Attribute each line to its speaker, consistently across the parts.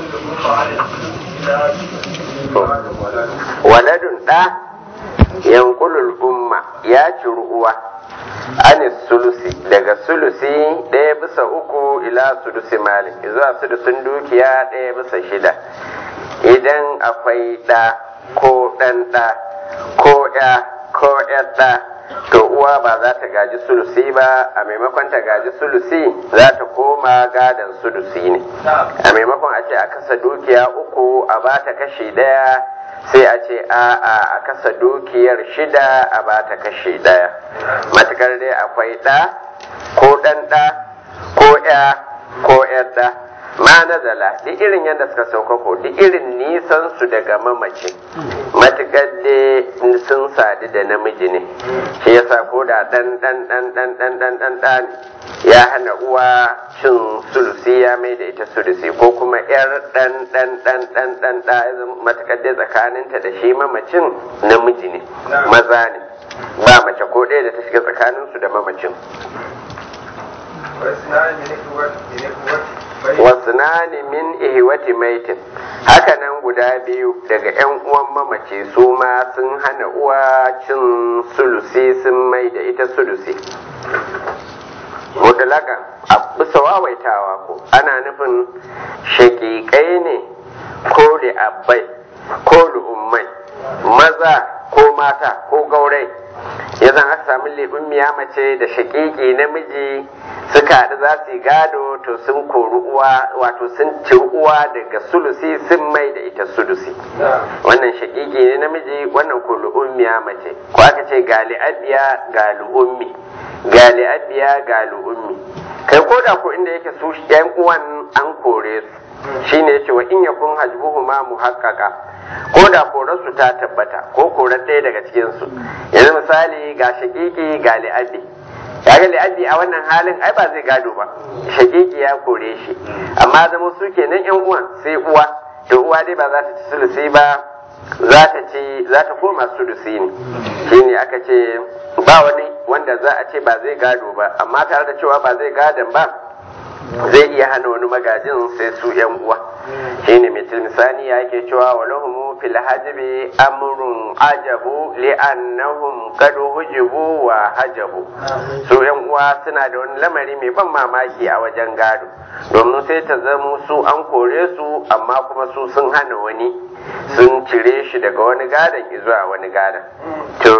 Speaker 1: waladun ɗa yankulul umma ya ciri uwa anis sulusi daga sulusi ɗaya bisa uku ila sulusi malik zuwa sulusin dukiya ɗaya bisa shida idan akwai ɗa ko ɗan ɗa ko ya ko ɗa to uwa ba za ta gaji sulusi ba a maimakon ta gaji sulusi za ta koma gadon sulusi ne a maimakon a ce a kasa dukiya uku a ba ta kashi ɗaya sai a ce a a kasa dukiyar shida a ba ta kashi ɗaya matukar dai akwai ɗa ko ɗan ɗa ko ya ko ɗa ma nazala duk irin yadda suka sauka ko duk irin nisan su daga mamaci matukar dai sun sadu da namiji ne shi yasa ko da ɗan ɗan ɗan ɗan ɗan ɗan ɗan ɗan ya hana uwa cin sulusi ya mai da ita sulusi ko kuma yar ɗan ɗan ɗan ɗan ɗan ɗan matukar dai tsakaninta da shi mamacin namiji ne maza ne ba mace ko ɗaya da ta shiga tsakaninsu da mamacin wasnani min ihwati maitin hakanan guda biyu daga yan uwan mamace su ma sun hana uwa cin sulusi sun mai da ita sulusi mutlaka a bisa wawaitawa ko ana nufin shakikai ne ko da abbai ko ummai maza ko mata ko gaurai ya zan aka samu libin miya mace da shakiki namiji suka haɗu za su yi gado to sun kori uwa wato sun ci uwa daga sulusi sun mai da ita sulusi wannan shakiki ne namiji wannan ko lu'ummiya mace ko aka ce gali abiya ga lu'ummi gali abiya ga lu'ummi kai ko da ko inda yake su yan uwan an kore su shine yace wa in yakun hajbuhuma muhaqqaqa ko da korarsu ta tabbata ko korar ɗaya daga cikinsu yanzu misali ga shakiki ga li'abi kaga li'abi a wannan halin ai ba zai gado ba shakiki ya kore shi amma zama su kenan yan uwan sai uwa to uwa dai ba za ta ci sulusi ba za ta ci za ta koma sulusi ne shine aka ce ba wani wanda za a ce ba zai gado ba amma tare da cewa ba zai gadon ba zai iya hana wani magajin sai su yan uwa shine mai tilmisani ya ke cewa wa lahumu fil hajbi amrun ajabu li'annahum qad hujibu wa hajabu su yan uwa suna da wani lamari mai ban mamaki a wajen gado domin sai ta zama su an kore su amma kuma su sun hana wani sun cire shi daga wani gadon zuwa wani gadon to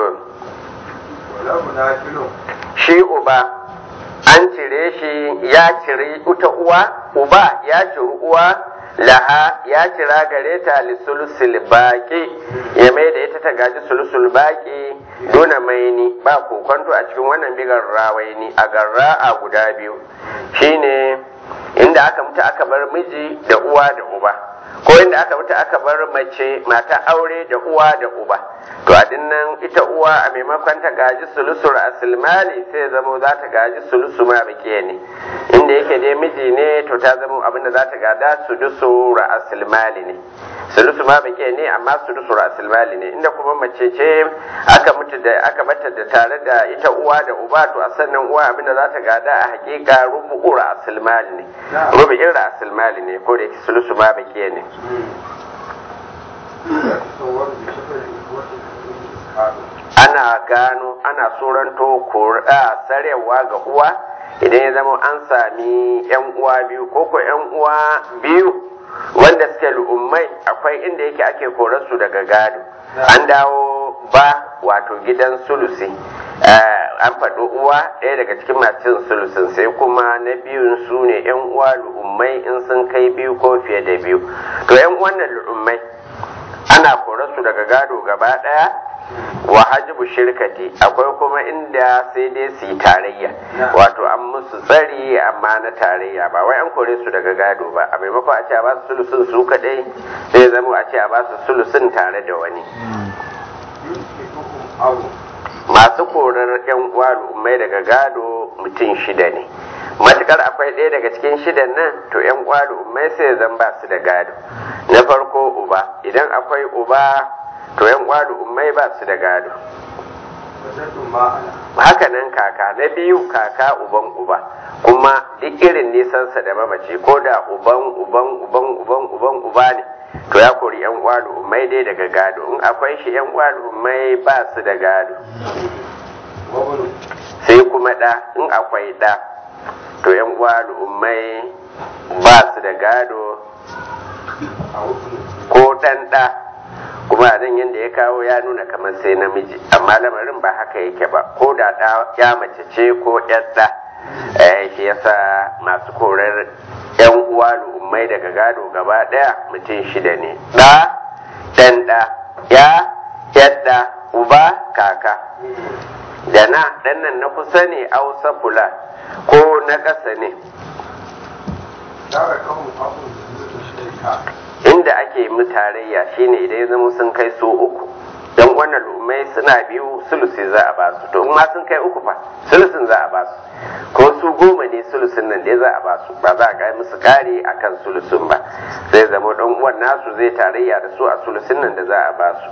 Speaker 1: shi uba an cire shi ya ciri ita uwa uba ya ciri uwa laha ya cira gare ta lisulusul baki ya mai da ita ta gaji sulusul baki duna maini ba kokonto a cikin wannan bigar rawaini a garra a guda biyu shine inda aka mutu aka bar miji da uwa da uba ko inda aka mutu aka bar mace mata aure da uwa da uba to a dinnan ita uwa a maimakon ta gaji sulusur asilmali sai zamo za ta gaji sulusu ma bake ne inda yake dai miji ne to ta zamo abinda za ta gada sudusu asilmali ne sulusu ma bake ne amma sudusu asilmali ne inda kuma mace ce aka mutu da aka bata da tare da ita uwa da uba to a sannan uwa abinda za ta gada a hakika rubu'ur asilmali ne rubu'ir asilmali ne ko da yake sulusu ma bake ne ana gano ana tsoronto kora sarewa ga uwa idan ya zama an sami yan uwa biyu ko ko yan uwa biyu wanda suke lu'ummai akwai inda yake ake korarsu daga gado an dawo ba wato gidan sulusi an faɗi uwa ɗaya daga cikin masu sulusin sai kuma na biyun su ne yan uwa lu'ummai in sun kai biyu ko fiye da biyu to yan wannan lu'ummai ana korarsu daga gado gaba ɗaya wa hajibu shirkati akwai kuma inda sai dai su yi tarayya wato an musu tsari amma na tarayya ba wai an kore su daga gado ba a maimakon a ce a ba su sulusun su kadai sai zama a ce a ba su sulusun tare da wani masu korar yan uwa mai daga gado mutum shida ne matukar akwai ɗaya daga cikin shidan nan to yan uwa mai sai zan ba su da gado na farko uba idan akwai uba to yan uwa ummai ba su da gado haka nan kaka na biyu kaka uban uba kuma duk irin nisansa da mamaci ko da uban uban uban uban uban ummai dai daga gado in akwai shi yan uwa ummai ba su da gado sai kuma ɗa in akwai ɗa to yan uwa ummai ba su da gado ko ɗan ɗa kuma a nan yadda ya kawo ya nuna kamar sai namiji amma lamarin ba haka yake ba ko da ɗa ya mace ce ko ƴan ɗa shi yasa masu korar yan uwa ummai daga gado gaba ɗaya mutum shida ne ɗa ɗan ɗa ya yadda uba kaka da na ɗan nan na kusa ne ausa fula ko na ƙasa ne inda ake mu tarayya shine idan ya zama sun kai su uku don wannan lumai suna biyu sulusi za a basu to ma sun kai uku fa sulusin za a basu ko su goma ne sulusin nan dai za a basu ba za a kai musu kari akan sulusin ba zai zama dan uwan nasu zai tarayya da su a sulusin nan da za a basu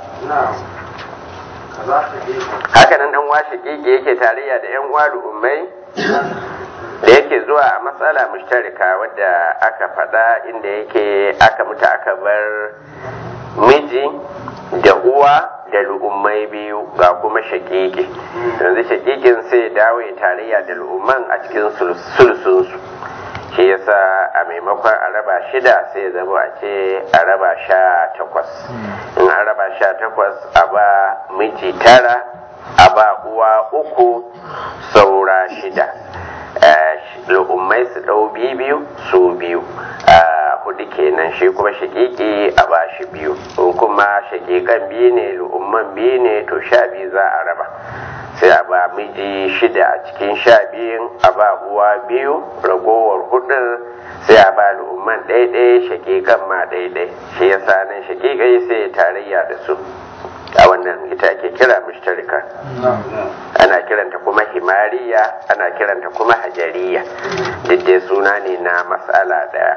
Speaker 1: haka nan dan washe keke yake tarayya da yan uwa ummai da yake zuwa a matsala mushtarika wadda aka faɗa inda yake aka mutu aka bar miji da uwa da lu'ummai biyu ga kuma shakiki yanzu shakikin sai dawo ya tarayya da lu'umman a cikin sulsunsu shi yasa a maimakon a raba shida sai ya zama a ce a raba sha takwas in a raba sha takwas a ba miji tara a ba uwa uku saura shida lu'ummai su ɗau biyu su biyu hudu kenan shi kuma shakiki a ba shi biyu in kuma shakikan biyu ne lu'umman biyu ne to sha biyu za a raba sai a ba miji shida a cikin sha biyun a ba uwa biyu ragowar hudun sai a ba lu'umman ɗaiɗai shakikan ma ɗaiɗai shi yasa nan shakikai sai ya tarayya da su a wannan ita ake kira mushtarika ana kiranta kuma himariya ana kiranta kuma hajariya duk dai suna ne na matsala daya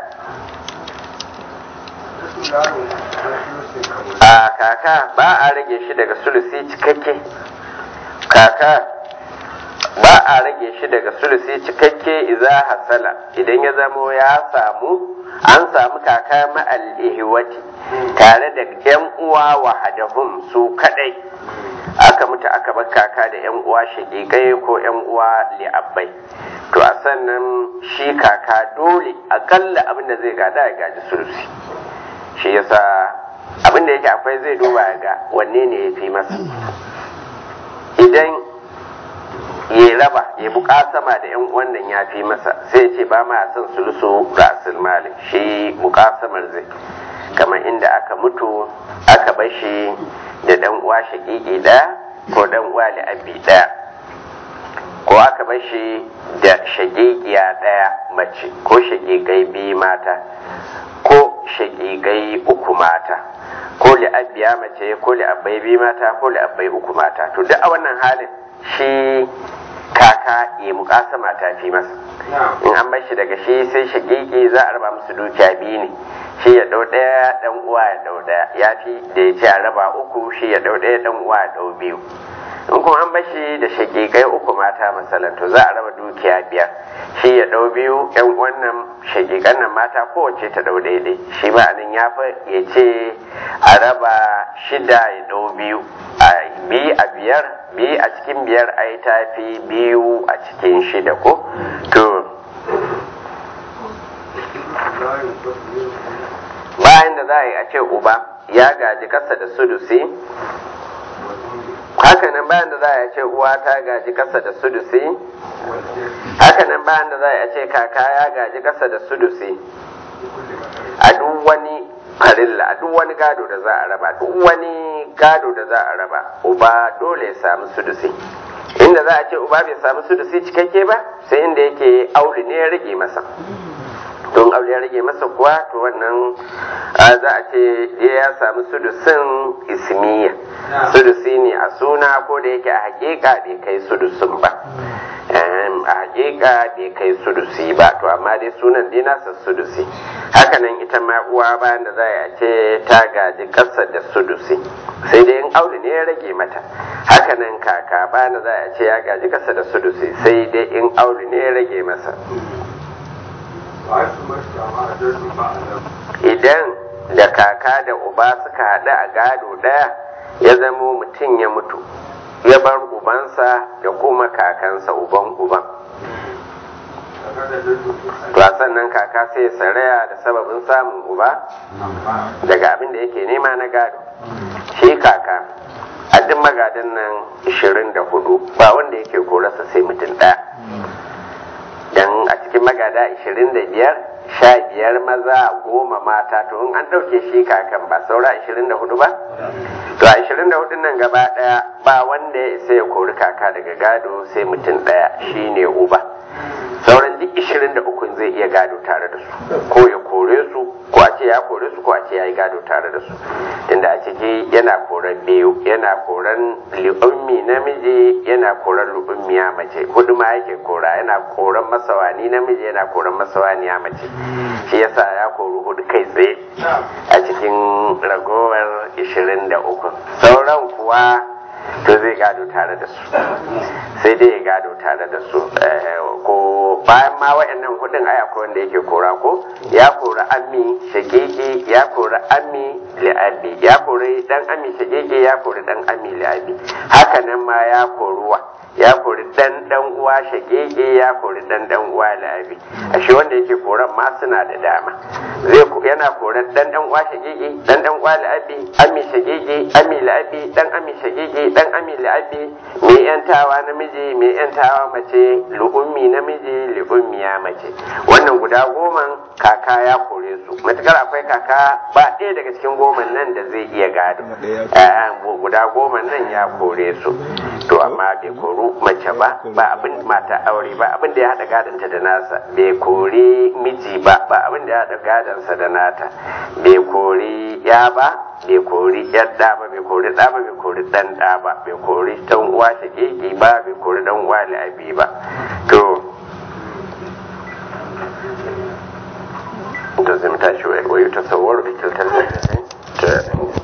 Speaker 1: a kaka ba a rage shi daga sulusi cikakke kaka ba a rage shi daga sulusi cikakke iza hasala idan ya zamo ya samu an samu kaka ma'al ihwati tare da yan uwa wahadahum su kadai aka mutu aka bar kaka da yan uwa shagigai ko yan uwa li'abbai to a sannan shi kaka dole akalla abin da zai gada ya gaji sulusi shi yasa abin da yake akwai zai duba ga wanne ne ya fi masa idan ya raba ya sama da yan wannan ya fi masa sai ce ba ma son sulusu rasul malik shi mukasamar zai kamar inda aka mutu aka bashi da dan uwa shakiki ɗaya ko dan uwa li'abbi ɗaya ko aka bashi da shagigiya ɗaya mace ko shagigai biyu mata ko shagigai uku mata ko li'abbiya mace ko li'abbai biyu mata ko li'abbai uku mata to duk a wannan halin shi kaka ya mukasama ta fi masa in an bar shi daga shi sai shagigi za a raba musu dukiya biyu ne shi ya dau ɗaya dan uwa ya dau ɗaya ya fi da ya ce a raba uku shi ya dau ɗaya dan uwa ya dau biyu in kuma an bar shi da shagigai uku mata masalan to za a raba dukiya biyar shi ya dau biyu yan wannan shagigan nan mata kowace ta dau daidai shi ma nan ya fi ya ce a raba shida ya dau biyu a biyu a biyar biyu a cikin biyar a yi tafi biyu a cikin shida ko to bayan da za a yi a ce uba ya gaji kasa da sudusi hakanan bayan da za a ce uwa ta gaji kasa da sudusi hakanan bayan da za a ce kaka ya gaji kasa da sudusi a duk wani farilla a duk wani gado da za a raba duk wani gado da za a raba uba dole ya samu sudusi inda za a ce uba bai samu sudusi cikakke ba sai inda yake auli ne ya rage masa don aure ya rage masa kuwa to wannan za a ce ya samu sudusin ismiya sudusi ne a suna ko da yake a hakika bai kai sudusin ba a hakika bai kai sudusi ba to amma dai sunan dai nasa sudusi hakanan ita ma uwa bayan da za a ce ta gaji ƙasa da sudusi sai dai in aure ne ya rage mata hakanan kaka bayan da za a ce ya gaji ƙasa da sudusi sai dai in aure ne ya rage masa idan da kaka da uba suka haɗu a gado ɗaya ya zamo mutum ya mutu ya bar ubansa da kuma kakansa uban uban to a sannan kaka sai saraya da sababin samun uba daga abin da yake nema na gado shi kaka a duk magadan nan 24 ba wanda yake korarsa sai mutum ɗaya don a cikin magada 25 sha biyar maza goma mata to in an ɗauke shi kakan ba saura 24 ba to a 24 nan gaba ɗaya ba wanda ya isa ya kori kaka daga gado sai mutum ɗaya shine uba sauran duk 23 zai iya gado tare da su ko ya kore su ko a ce ya kore su ko a ce ya yi gado tare da su inda a ciki yana koran biyu yana koran li'ummi namiji yana koran lu'ummiya mace hudu ma yake kora yana koran masawani namiji yana koran masawaniya mace shi yasa ya kori hudu kai tsaye a cikin ragowar 23 sauran kuwa to zai gado tare da su sai dai ya gado tare da su ko bayan ma wa'annan hudun ai akwai wanda yake kora ko ya kori ammi shagege ya kori ammi li'abi ya kori dan ammi shagege ya kori dan ammi li'abi haka nan ma ya koruwa ya kori dan dan uwa shagege ya kori dan dan uwa li'abi ashe wanda yake koran ma suna da dama zai yana koran dan dan uwa shagege dan dan uwa li'abi ammi shagege ammi li'abi dan ammi shagege dan ammi li'abi mai yantawa namiji mai yantawa mace lu'ummi namiji li'ummiya mace wannan guda goma kaka ya kore su matukar akwai kaka ba ɗaya daga cikin goma nan da zai iya gado guda goma nan ya kore su to amma bai koru mace ba ba abin mata aure ba abin da ya haɗa gadonta da nasa bai kori miji ba ba abin da ya haɗa gadonsa da nata bai kori ya ba bai kori yar ɗa ba bai kori ɗa ba bai kori ɗan ɗa ba bai kori ɗan uwa shakeke ba bai kori ɗan uwa la'abi ba to da zai tashi wa yi tasawar da kiltar da